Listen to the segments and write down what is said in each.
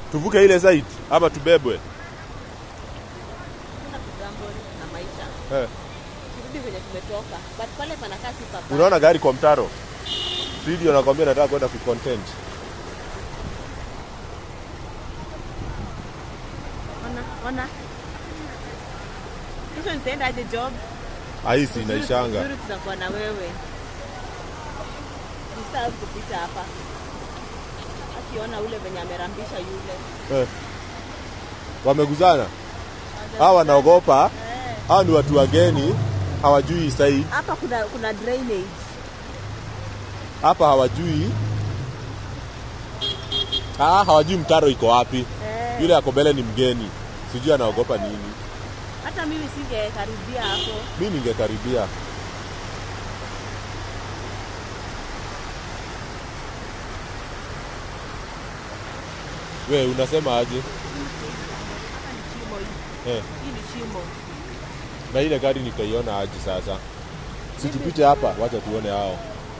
Tuvuke ile site ama tubebwe? Kuna kugamble na maisha. Eh. Turudi kwenye tumetoka. But pale panakaa si pabaya. Unaona gari kwa mtaro? Video nakwambia nataka kwenda kucontent. Ona, ona. Kesho nitaenda aje job? Ahisi inaishanga. Vizuri tutakuwa na wewe. Mstaafu kupita hapa. Akiona ule venye amerambisha yule. Eh. Wameguzana. Hawa wanaogopa. Eh. Hawa ni watu wageni, hawajui site. Hapa kuna kuna drainage. Hapa hawajui. Ah, hawajui mtaro iko wapi. Eh. Yule ako mbele ni mgeni. Sijui anaogopa nini. Hata mimi singekaribia hapo. Mi ningekaribia. We unasema aje? Hapa ni chimo hii. Eh, Hii ni chimo. na ile gari nikaiona aje sasa? Situpite hapa, wacha tuone hao.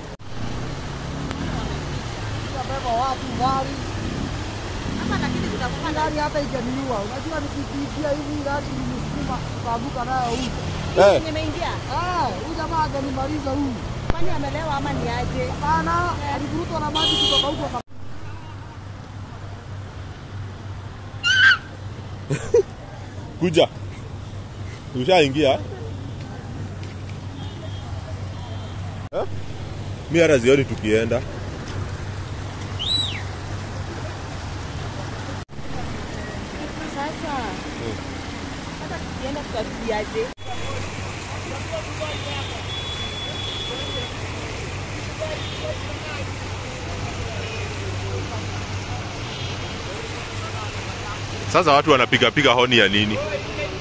Beba watu gari Hapa lakini kutakuwa na gari hata ikaniua. Unajua nikipitia hivi gari nilisukuma kavuka nayo huko. Eh, nimeingia. Eh, huyu jamaa akanimaliza huyu. Kwani amelewa ama ni aje? Hapana, alivurutwa na maji kutoka huko aka- kuja. Ushaingia? Eh? Mi hata zioni tukienda. Sasa. Hata tukienda tutarudiaje? Sasa watu wanapiga piga honi ya nini? Haki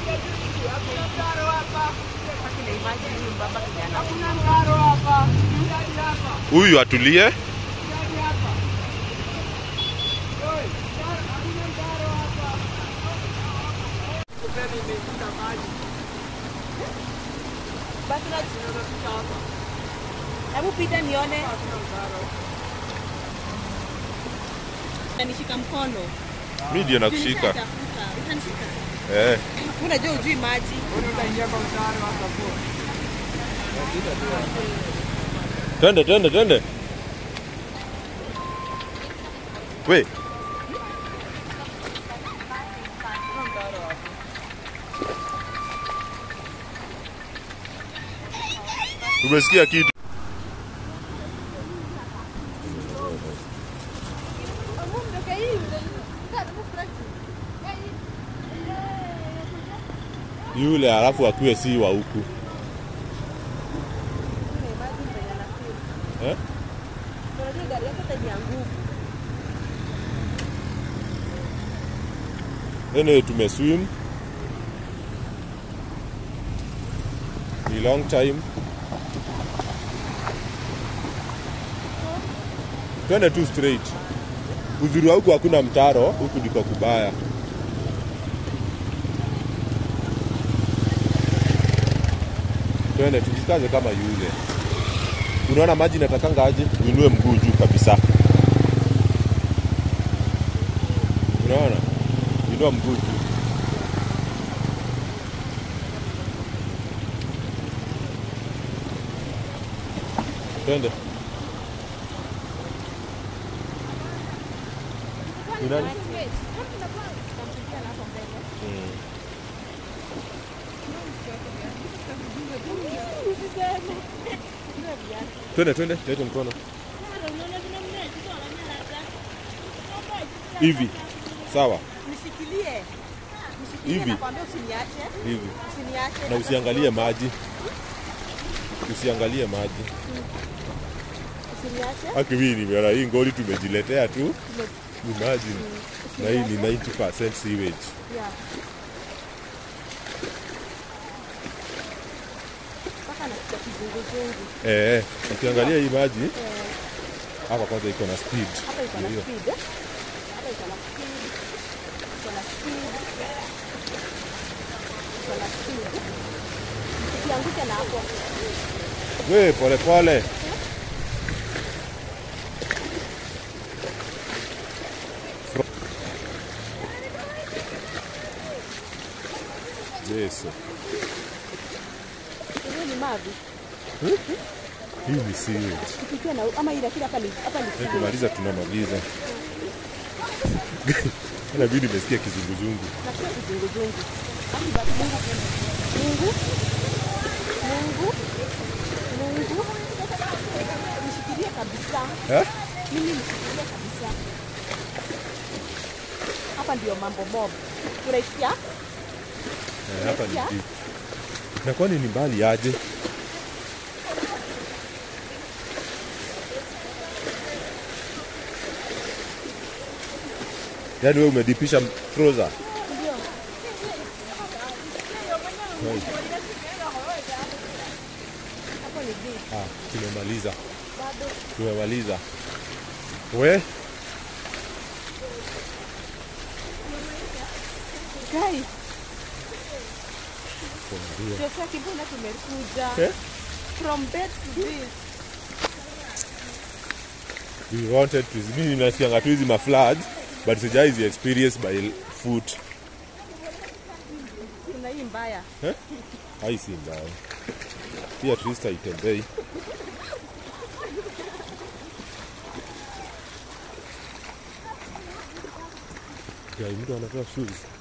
na imagine huyu mbaba kijana. Huyu atulie. Basi na Hebu pita nione. Nishika mkono. Mi ndio nakushika. Nishatafuta. Utanishika. Eh. Unajua ujui maji. Twende, twende, twende. We. Umesikia kitu? Yule alafu akiwe si wa huku. Eh? Unajua gari yako hata ni ya nguvu. Anyway, tumeswim. Ni long time. Twende tu straight. Uzuri wa huku hakuna mtaro, huku ndiko kubaya. Twende tujikaze kama yule. Unaona maji natakanga aje? Uinue mguu juu kabisa. Unaona? Inua mguu juu. Twende. Ni nani? Mm. Twende, twende, lete mkono. Hivi. Sawa. Nishikilie. Nishikilie Hivi. nakwambia usiniache. Hivi. Usiniache. Na usiangalie maji. Usiangalie maji. Usiniache. Haki mimi nimeona hii ngoli tumejiletea tu. Imagine. Na hii ni 90% sewage. Yeah. Mpaka nasikia kizunguzungu. Eh, ukiangalia hii maji hapa kwanza iko na speed. Hapa iko na Hiyo. speed. eh? Hapa iko na speed. Iko na speed. Iko na speed. Usianguke na hapo. We, pole pole. Yesu. Hiyo ni mavi. Hii ni sewage. Tukitia na ama ile kile hapa ni hapa ni sewage. Tukimaliza tunamaliza. Ana mimi nimesikia kizunguzungu. Na sio kizunguzungu. Hadi basi Mungu Mungu Mungu Mungu nishikilie kabisa. Eh? Mimi nishikilie kabisa. Hapa ndio mambo mob. Unaisikia? Eh, hapa ni Unasikia? deep. Na kwani ni mbali aje? Yaani wewe umedipisha trouser. Ndio. Hey. Hapo ni deep. Ah, tumemaliza. Bado Tumemaliza. We? guys, Kuambia. Joshua Kibuna tumekuja. Eh? From bed to this. We wanted to mimi nasikianga tu hizi mafloods but sijai hizi experience by foot. Kuna hii mbaya. Hai si mbaya. Pia Trista itembei. Ya mtu anatoa shoes.